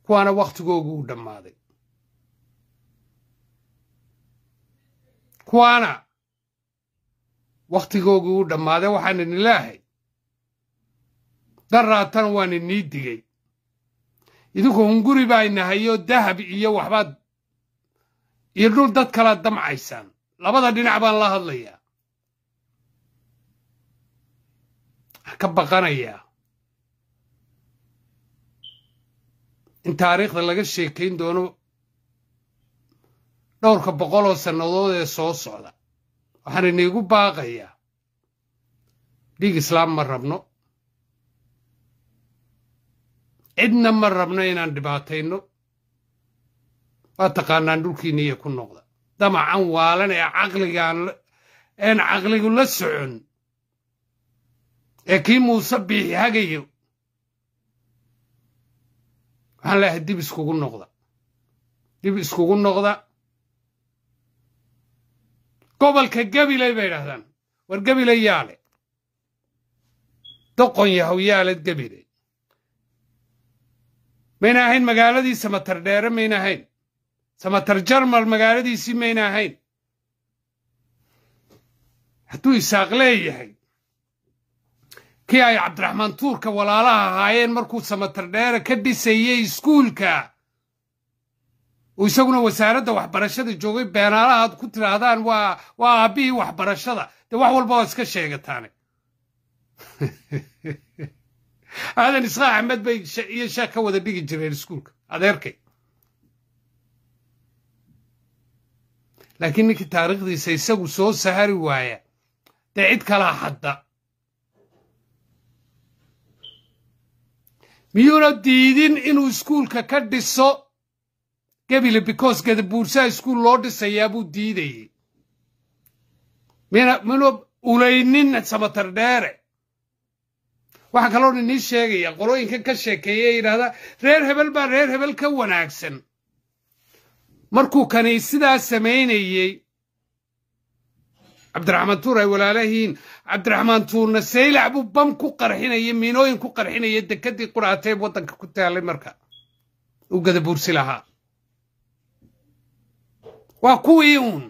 kuwaana wakhtigoogu u dhammaaday kuwaana wakhtigoogii u dhammaaday waxaan idin leehay daraatan waan inii digay idinku hunguri baa inahayo dahab iyo waxbaad iyo dhul dad kalaad damcaysaan labada dhinac baan la hadlayaa waxaan ka baqanayaa in taariikhda laga sheekayn doono dhowrka boqoloo sannadood ee soo socda waxaan iniigu baaqayaa dhiig islaam ma rabno cidna ma rabno inaan dhibaatayno waa taqaanaan dhulkiinna iyo ku noqda damacan waalan ee caqligaan een caqligu la socon ee kii muuse biixi hagayo waxaan leeyahay dib iskugu noqda dib iskugu noqda gobolka gabiley bay idhahdaan war gabiley yaale doqon yahow yaaled gabiley mayna ahayn magaaladii samatar dheere mayna ahayn samatar jarmal magaaladiisii mayna ahayn hadduu isaaq leeyahay kii ay cabdiraxmaan tuurka walaalaha ahaayeen markuu samatar dheere ka dhisayey iskuulka uu isaguna wasaaradda waxbarashada joogay beenaalaha aad ku tidhaahdaan waa waa aabbihii waxbarashada dee wax walba waa iska sheegataane aadan isqaa axmed bay iyo sheekh ka wada dhigi jireen iskuulka adeerkay laakiin ninkii taariikhdiisa isagu soo sahari waaya dee cid kalaa hadda miyuuna diidin inuu iskuulka ka dhiso gebile because gadabuursaha iskuul loo dhisayaa buu diidayey mina ulaynin samatar dheere waxaa kaloo inii sheegaya qolooyinkan ka sheekeeya ee yidhaahdaa reer hebel baa reer hebel ka wanaagsan markuu kani sidaa samaynayey cabdiraxmaan tuur ay walaalahiin cabdiraxmaan tuurna saylac buu bam ku qarxinaya miinooyin ku qarxinaya dekedii quraatee waddanka ku taalay marka uu gadabuursi lahaa waa kuwii uun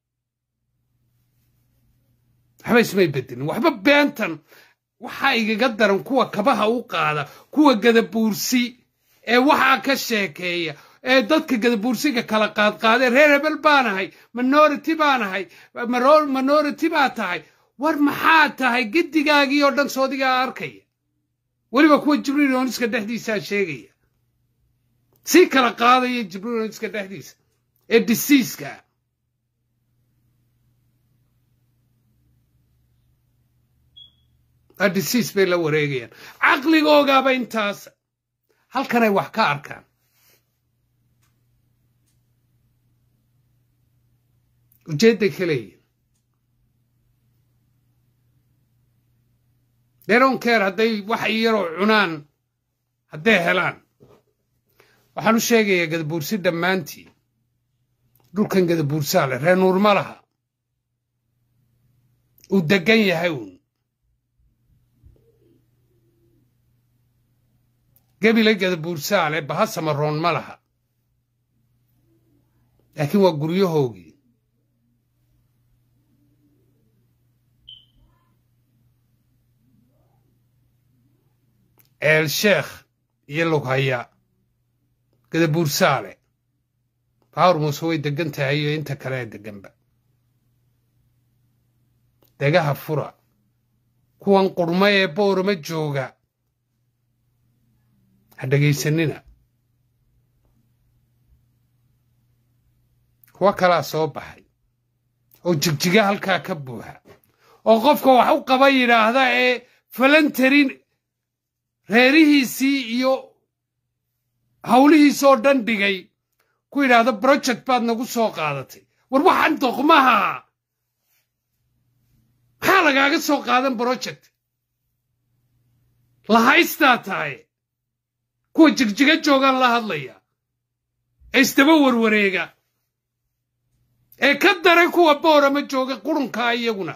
waxba ismay bedelin waxba beentan waxaa igaga daran kuwa kabaha u qaada kuwa gadabuursi ee waxaa ka sheekeeya ee dadka gadabuursiga kala qaadqaadee reer hebel baanahay minority baanahay minority baa tahay war maxaa tahay gedigaagii oo dhan soodigaa arkaya weliba kuwa jibriil ooniska dhexdiisaa sheegaya sii kala qaadaya jibriil ooniska dhexdiisa ee disiiska disiis bay la wareegayaan caqligoogaaba intaas halkanay wax ka arkaan ujeedday ka leeyihin deronkeer hadday wax yaroo cunaan hadday helaan waxaan u sheegayaa gadabuursi dhammaantii dhulkan gadabuursaa leh reer nuur ma laha uu deggan yahay uun gebile gadabuursaa leh baha samaroon ma laha laakiin waa guryahoogii eel sheekh iyo lughaya gadabuursaale baawar muuse way deggan tahay iyo inta kale ee degganba degaha fura kuwan qurma ee boorama jooga ha dhegaysanina kuwo kalaa soo baxay oo jigjiga halkaa ka buuxa oo qofka wax u qaba yidhaahda ee falantarin reerihiisii iyo hawlihiisoo dhan dhigay ku yidhaahda project baad nagu soo qaadatay war waxaan doqmaha maxaa lagaaga soo qaadan project lahaystaa tahay kuwa jigjiga joogaan la hadlaya ee isdaba warwareega ee ka daray kuwa boorama jooga qurunkaa iyaguna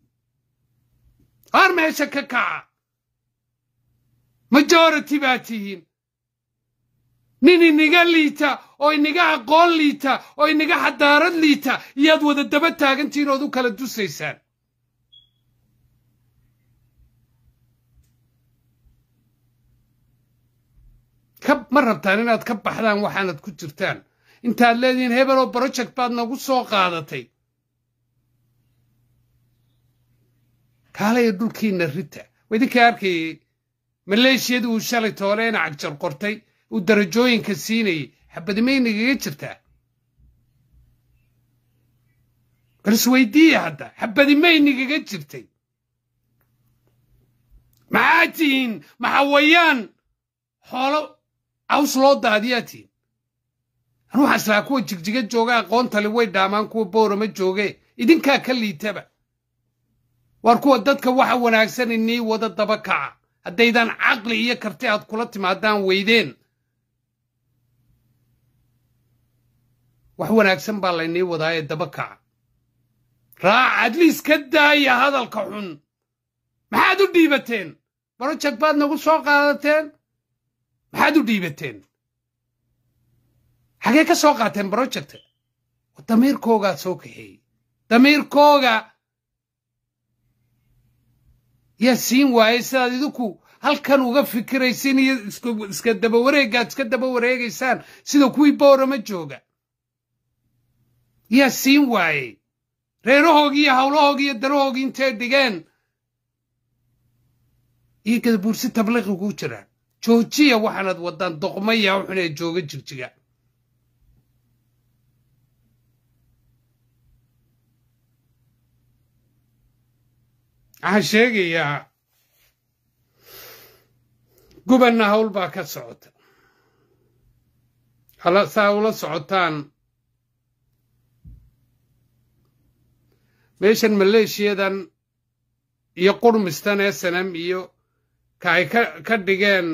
haar meesha ka kaca majority baa tihiin nin iniga liita oo inaga aqoon liita oo inaga xadaarad liita iyaad wada daba taagantihiin ood u kala dusaysaan ma rabtaan inaad ka baxdaan waxaanad ku jirtaan intaad leedihiin hebeloo project baad nagu soo qaadatay kaalaya dhulkiinna rita waa idinkai arkayay maleeshiyadii uu shalay tooleena cagjar qortay uu darajooyinka siinayay xabadimay nagaga jirtaa bal isweydiiya hadda xabadimay nagaga jirtay maxaa tihiin maxawayaan xoolo caws loo daadiyaa tihiin anu waxaa islaa kuwa jigjiga jooga aqoontale way dhaamaan kuwa boorama jooge idinkaa ka liitaba waar kuwa dadka waxa wanaagsan inii wada daba kaca haddaydan caqli iyo karti aad kula timaadaan weydeen wax wanaagsan baa laynii wadaa ee daba kaca raac adliis ka daaya hadalka xun maxaad u dhiibateen broject baad nagu soo qaadateen maxaad u dhiibateen xagee ka soo qaateen brojecta damiirkoogaa soo kaxeeyey damiirkooga yaa siin waayey sidaad idinku halkan uga fikiraysin iyo iska daba wareegaad iska daba wareegaysaan sida kuwii boorama jooga yaa siin waayey reerahoogii iyo hawlahoogii iyo darahoogii intay dhigeen iyo gadabuursi tabliiqiguu jiraan joojiya waxaanad waddaan doqmaya wuxunee jooga jirjiga waxaan sheegayaa gubanna hawl baa ka socota saa ula socotaan meeshan maleeshiyadan iyo qurmistan ee sanam iyo ka ay ka dhigeen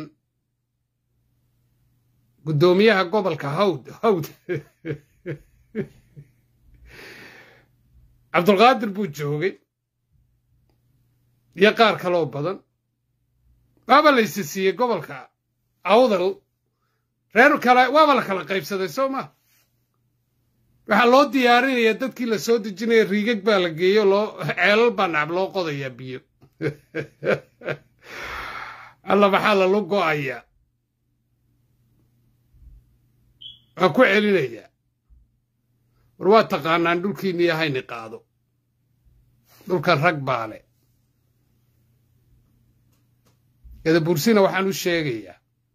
guddoomiyaha gobolka hawd hawd cabdulqaadir buu joogay iyo qaar kaloo badan waaba la ysi siiyey gobolka awdal reer kale waaba la kala qaybsaday soo ma waxaa loo diyaarinaya dadkii la soo dejinaya riigag baa la geeyo loo ceelal baa nacab loo qodayaa biyo alla maxaa lalu go'ayaa waan ku celinayaa war waa taqaanaan dhulkiinniyo hayni qaado dhulkan rag baa le gadabuursina waxaan u sheegayaa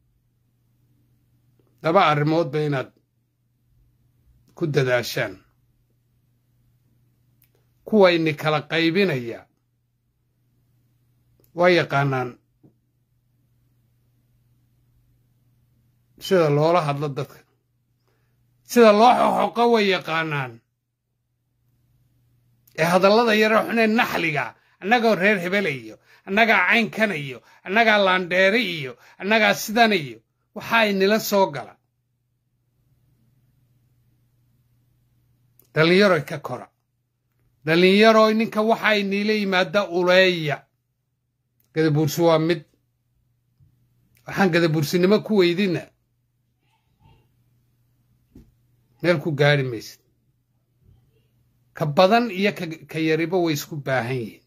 laba arrimoodba inaad ku dadaashaan kuwayni kala qaybinaya waa yaqaanaan sida loola hadlo dadka sida loo xoxoqo way yaqaanaan ee hadallada yare xunee naxliga annagoo reer hebele iyo annagaa caynkana iyo annagaa laandheere iyo annagaa sidana iyo waxaa inila soo gala dhallinyaroy ka kora dhallinyaroy ninka waxaa iniila yimaada uleeya gadabuursi waa mid waxaan gadabuursinimo ku weydina meel ku gaari maysid ka badan iyo ka yariba way isku baahan yihiin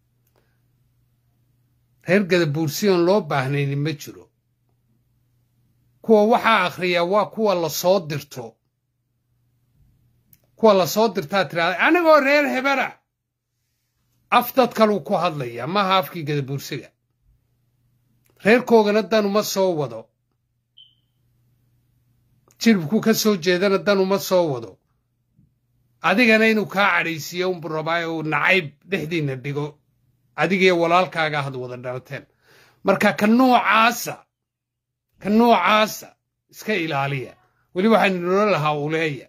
reer gadabuursi oon loo baahnayni ma jiro kuwa waxaa akhriyaa waa kuwa la soo dirto kuwa la soo dirtaa tiraada anigoo reer hebera af dad kaluu ku hadlayaa maaha afkii gadabuursiga reerkoogana dan uma soo wado jilibkuu ka soo jeedana dan uma soo wado adigana inuu kaa cadhaysiiyo unbu rabaa uu nacayb dhexdiinna dhigo adigiyo walaalkaaga had wada dhalateen marka ka noocaasa ka noocaasa iska ilaaliya weli waxaan inoola lahaa uleeya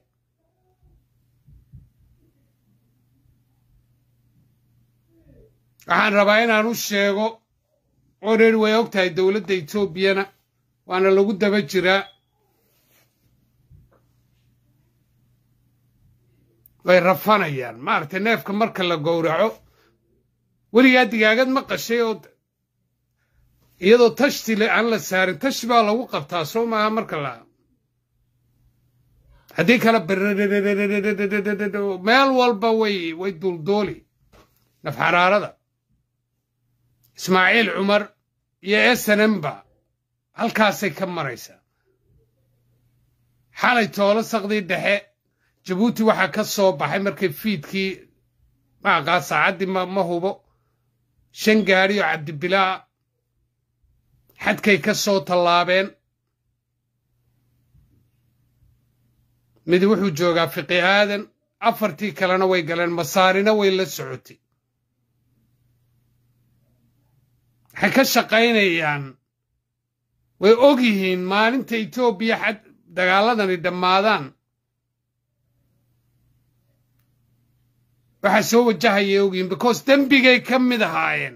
waxaan rabaa inaan u sheego oo reer way og tahay dowladda etoobiyana waana lagu daba jiraa way rafanayaan maaragtay neefka marka la gowraco weligaa digaagad ma qashay oo iyadoo tashti le aan la saarin tashi baa lagu qabtaa soo maaha marka la haddii kale meel walba way way duulduuli nafxaraarada ismaaciil cumar iyo esenenba halkaasay ka maraysaa xalay toolo saqdii dhexe jabuuti waxaa ka soo baxay markay fiidkii maaqaa saacaddii ma hubo shan gaadhi oo cabdibilaa xadkay ka soo tallaabeen mid wuxuu joogaa fiqi aadan afartii kalena way galeen masaarina way la socotay waxay ka shaqaynayaan way og yihiin maalinta etoobiya xad dagaaladani dhammaadaan waxaa soo wajahayay ogyihiin because dembigay ka mid ahaayeen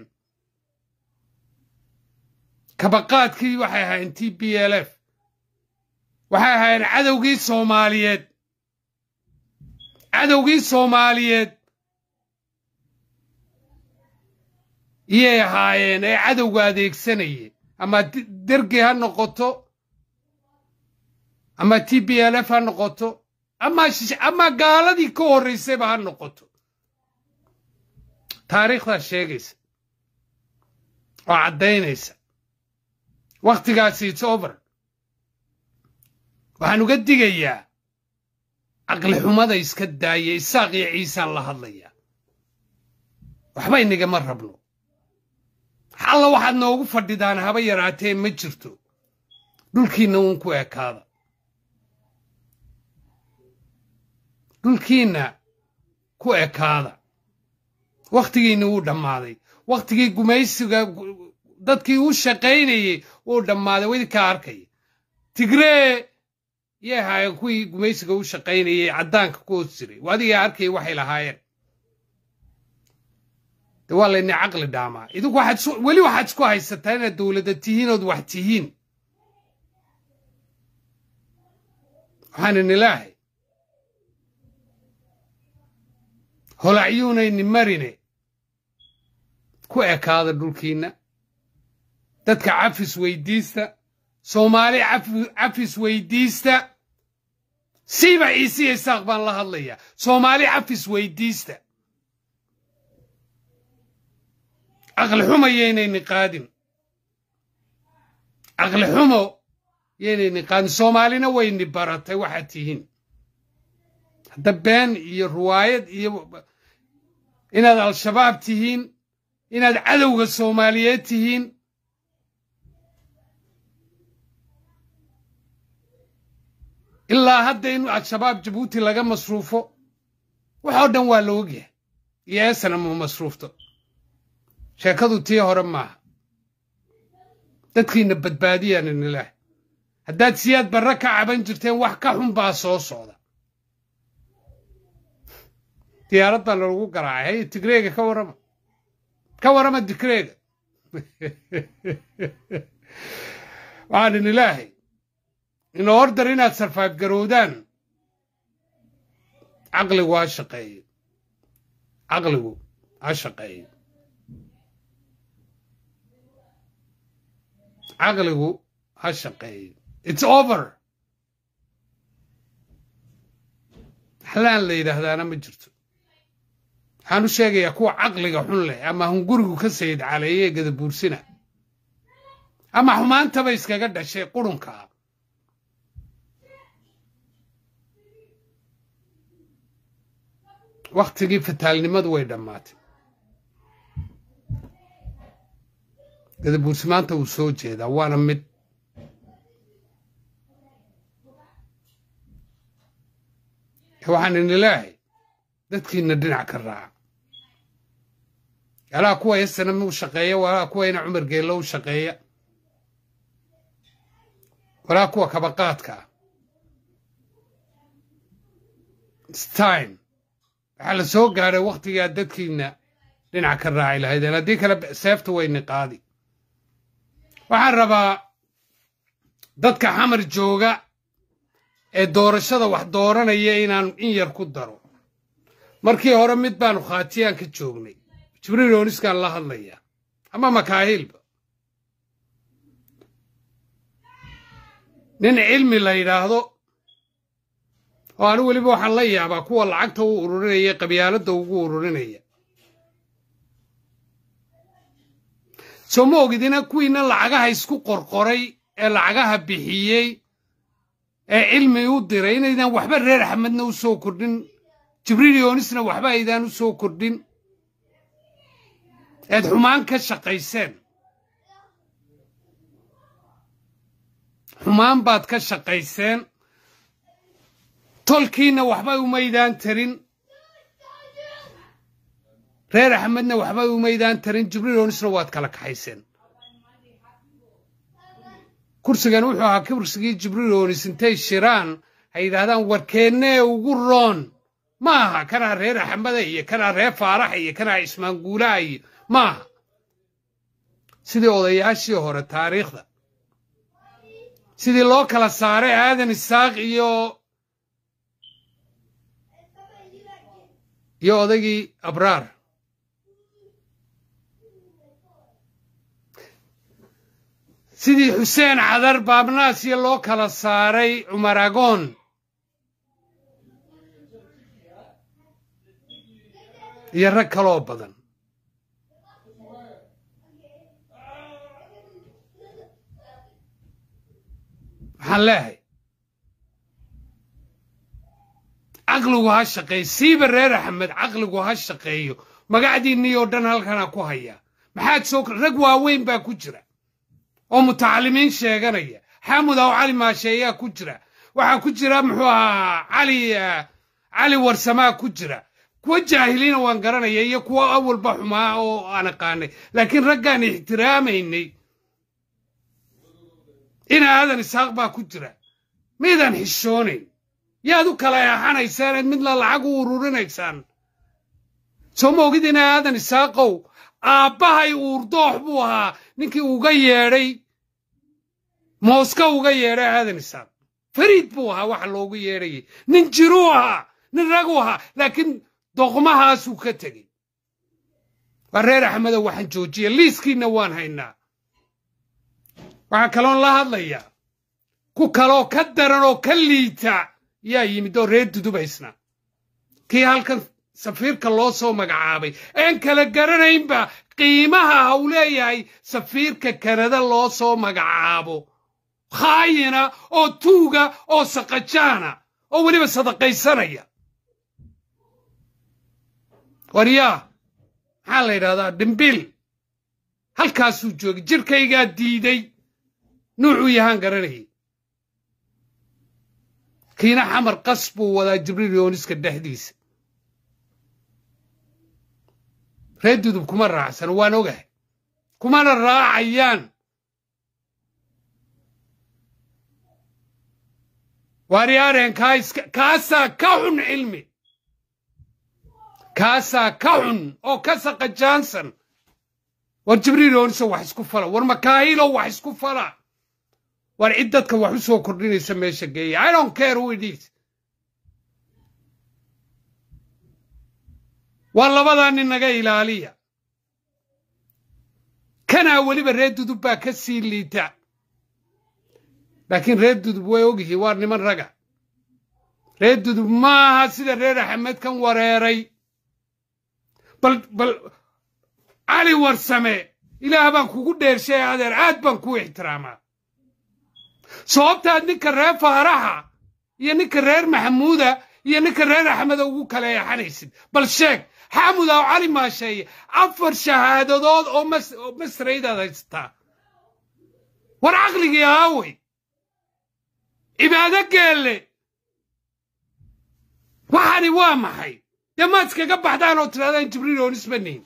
kabaqaadkii waxay ahaayeen t b l f waxay ahaayeen cadowgii soomaaliyeed cadowgii soomaaliyeed iyay ahaayeen ee cadowga adeegsanayeen ama dergi ha noqoto ama t b l f ha noqoto ama gaaladii ka horraysayba ha noqoto taariikhdaa sheegaysa oo caddaynaysa wakhtigaasi its over waxaan uga digayaa caqli xumada iska daaya isaaq iyo ciisaan la hadlayaa waxba inagama rabno alla waxaad noogu fadhidaan haba yaraatee ma jirto dhulkiinna uun ku ekaada dhulkiinna ku ekaada wakhtigiinna wuu dhammaaday wakhtigii gumaysiga dadkii u shaqaynayey wuu dhammaaday wadinkaa arkaya tigree yay ahaayeen kuwii gumaysiga u shaqaynayey caddaanka ku hoos jiray adigaa arkaya waxay lahaayeen de waa layni caqli dhaamaa idinku waxaad weli waxaad isku haysataa inaad dowladda tihiin ood wax tihiin waxaan inilaahay holacyuunayni marine ku ekaada dhulkiinna dadka cafis weydiista soomaali cafis weydiista siiba ciisiya isaaq baan la hadlayaa soomaali cafis weydiista caqli xumo yaynayni qaadin caqli xumo yaynayni qaadin soomaalina wayni baratay waxaad tihiin hadda been iyo ruwaayad iyo inaad al-shabaab tihiin inaad cadowga soomaaliyeed tihiin ilaa hadda in al-shabaab jabuuti laga masruufo waxoo dhan waa la ogyahay iyo eesana ma masruufto sheekadu tii hore maaha dadkiina badbaadiyaan inilaah haddaad siyaad barre ka caban jirteen wax ka xun baa soo socda diyaarad baa lalagu garaacay haye tigreega ka warrama ka warrama tigreega waxaan inilaahay in ordar inaad sarfaaf garowdaan caqligu ha shaqeeyo caqligu ha shaqeeyo caqligu ha shaqeeyo its over xalaan la yidhaahdaana ma jirto waxaan u sheegayaa kuwa caqliga xun leh ama hungurigu ka sayid caleeye gadabuursina ama xumaantaba iskaga dhashay qurunkaa wakhtigii fataalnimadu way dhammaatay gadabuursi maanta wuu soo jeedaa waana mid waxaan inilaahay dadkiina dhinac ka raaca alaa kuwa yasanam u shaqeeya walaa kuwa ina cumar geello u shaqeeya walaa kuwa kabaqaadka ah stime waxaa la soo gaadhay wakhtigaa dadkiina dhinac ka raaci lahaydeen haddii kale seefta wayni qaadi waxaan rabaa dadka xamar jooga ee doorashada wax dooranaya inaan in yar ku daro markii hore mid baanu khaatiyaan ka joognay jibriil ooniskaan la hadlayaa ama makaahiilba nin cilmi la yidhaahdo oo anu weliba waxaan la yaabaa kuwa lacagta u ururinaya qabyaaladda ugu ururinaya soo ma ogidina kuwiina lacagaha isku qorqoray ee lacagaha bixiyey ee cilmi u diray inaydaan waxba reer axmedna u soo kordhin jibriil yoonisna waxba aydaan u soo kordhin eed xumaan ka shaqayseen xumaan baad ka shaqayseen tolkiinna waxba umaydaan tarin reer axmedna waxba umaydaan tarin jibriil yoonisna waad kala kaxayseen kursigan wuxuu ahaa kursigii jibriil yoonis intay shiraan hay yidhaahdaan warkeennee ugu roon ma aha kanaa reer axmeda iyo kanaa reer faaraxa iyo kanaa ismaanguulaha iyo ma aha sidii odayaashii hore taariikhda sidii loo kala saaray aadan isaaq iyo iyo odaygii abraar sidii xuseen cadar baabnaasiyo loo kala saaray cumar agoon iyo rag kaloo badan waxaan leehay caqligu ha shaqeeyo siiba reer axmed caqligu ha shaqeeyo magacdiinnii oo dhan halkana ku hayaa maxaad soo rag waaweyn baa ku jira oo mutacalimiin sheeganaya xaamud aw cali maasheeyaa ku jira waxaa ku jira muxuu ahaa cali cali warsamaa ku jira kuwa jaahiliina waan garanaya iyo kuwa awalba xumaa oo aan aqaanay laakiin raggaan ixtiraamaynay ina aadan isaaq baa ku jira miydaan xishoonayn yaad u kala eexanaysaan eed midna lacag u ururinaysaan soo ma ogid ina aadan isaaqow aabbahay uurdoox buu ahaa ninkii uga yeedhay mooska uga yeedhay aadan isaaq fariid buu ahaa waxa loogu yeedhayay nin jiruu ahaa nin raguu ahaa laakiin doqmahaasuu ka tegey waa reer axmedow waxaan joojiya liiskiinna waan haynaa waxaa kaloon la hadlayaa ku kaloo ka daran oo ka liita yaa yimid oo reer dudubaysna kii halkan safiirka loo soo magacaabay een kala garanaynba qiimaha ha uu leeyahay safiirka kanada loo soo magacaabo khaayina oo tuuga oo saqajaana oo weliba sadaqaysanaya waryaa maxaa la yidhahdaa dhimbil halkaasuu joogay jirkaygaa diiday nuucuu yahaan garanayay kiina xamar qas buu wadaa jibriil yooniska dhexdiisa reer dudub kuma raacsan waan ogahay kumana raacayaan waaryaareen kaasaa ka xun cilmi kaasaa ka xun oo ka saqajaansan war jibriil yoonisa wax isku fala war makaahiilo wax isku fala war cid dadka wax u soo kordhinaysa meesha geeya i don't care who it is waa labadaa nin naga ilaaliya kanaa weliba reer dudub baa ka sii liita laakiin reer dudub way ogyihiin waa niman raga reer dudub maaha sida reer axmed kan wareeray bal bal cali warsame ilaah baan kugu dheershay adeer aad baan kuu ixtiraamaa sababtaad ninka reer faaraxa iyo ninka reer maxamuuda iyo ninka reer axmeda ugu kala eexanaysid bal sheeg xaamud aw cali maasheeye afar shahaadadood oo masraydaad haysataa war caqligii aawey cibaado geelle waxani waa maxay dee maad iskaga baxdaan oo tidhahdaan jibriil oon isbanihin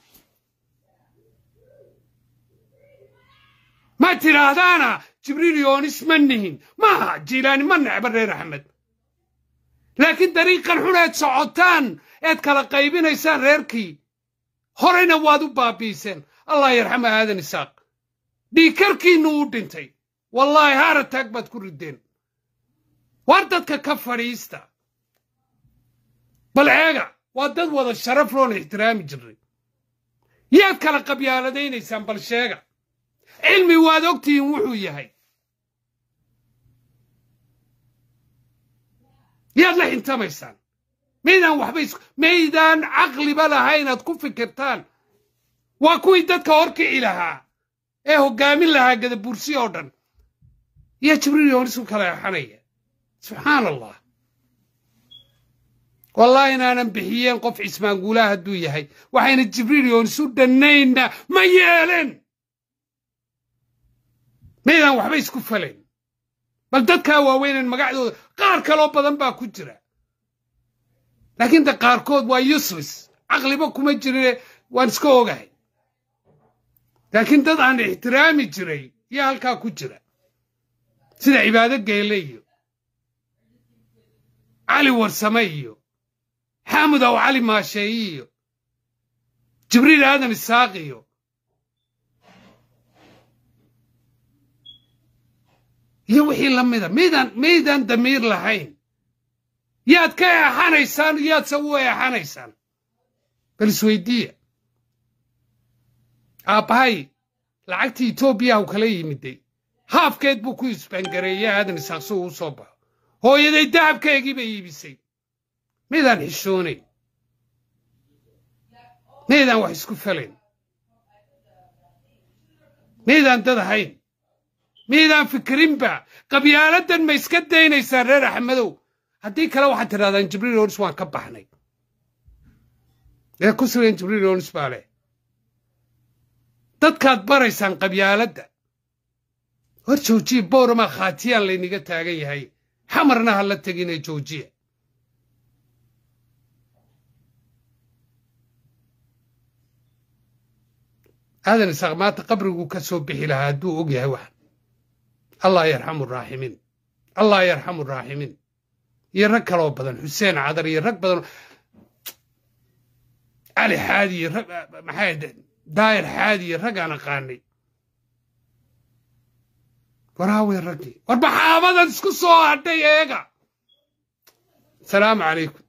ma tidhaahdaana jibriil yoonis ma nihin maaha jiilaani ma necba reer axmed laakiin dariiqan xun eed socotaan eed kala qaybinaysaan reerkii horeyna waad u baabi'iseen allah yarxama aadan isaaq dhiikarkiinnu u dhintay wallaahi haarataag baad ku riddeen waar dadka ka fadhiista bal eega waa dad wada sharaf loon ixtiraami jirray yaad kala qabyaaladaynaysaan bal sheega cilmi waad ogtihiin wuxuu yahay yaad la xintamaysaan maydaan waxba is maydaan caqliba lahayn aad ku fikirtaan waa kuwii dadka horkici lahaa ee hoggaamin lahaa gadabursi oo dhan yaa jibriil yoonis u kala exanaya subxaan allah wallahi inaanan bixiyeen qof cismaanguulaha hadduu yahay waxayna jibriil yoonis u dhannayna ma yeelen maydaan waxba isku falayn bal dadkaa waaweynan magacdooda qaar kaloo badan baa ku jira laakiin de qaarkood waa useless caqliba kuma jirine waan iska ogahay laakiin dad aan ixtiraami jiray yaa halkaa ku jira sida cibaado geele iyo cali warsame iyo xaamud aw cali maasheeyi iyo jibriil aadam isaaq iyo iyo wixii la mida maydaan maydaan damiir lahayn yaad ka eexanaysaan yaadse u eexanaysaan bal isweydiiya aabbahay lacagtii etoobiya u kala yimiday haafkeed buu ku isbaangareeyey aadan isaaq si uu u soo baxo hooyaday dahabkeegii bay iibisay maydaan xishoonayn maydaan wax isku falayn maydaan dad ahayn maydaan fikirinba qabyaaladan ma iska daynaysaa reer axmedow haddii kale waxaad tidhahdaan jibriil onis waan ka baxnay ee ku sugan jibriil onis baa leh dadkaad baraysaan qabyaaladda hor joojiya bowramaa khaatiyaan layniga taagan yahay xamarna ha la tegine joojiya aadan isaaq maanta qabriguu ka soo bixi lahaa hadduu og yahay waxan allah yarxamu raaximiin allah yarxamu raaximiin iyo rag kaloo badan xuseen cadar iyo rag badan cali xaadi iyo rag maxay daayir xaadi iyo rag aan aqaanay waraawe raggii war maxaabadan isku soo hadhay eega asalaamu calaykum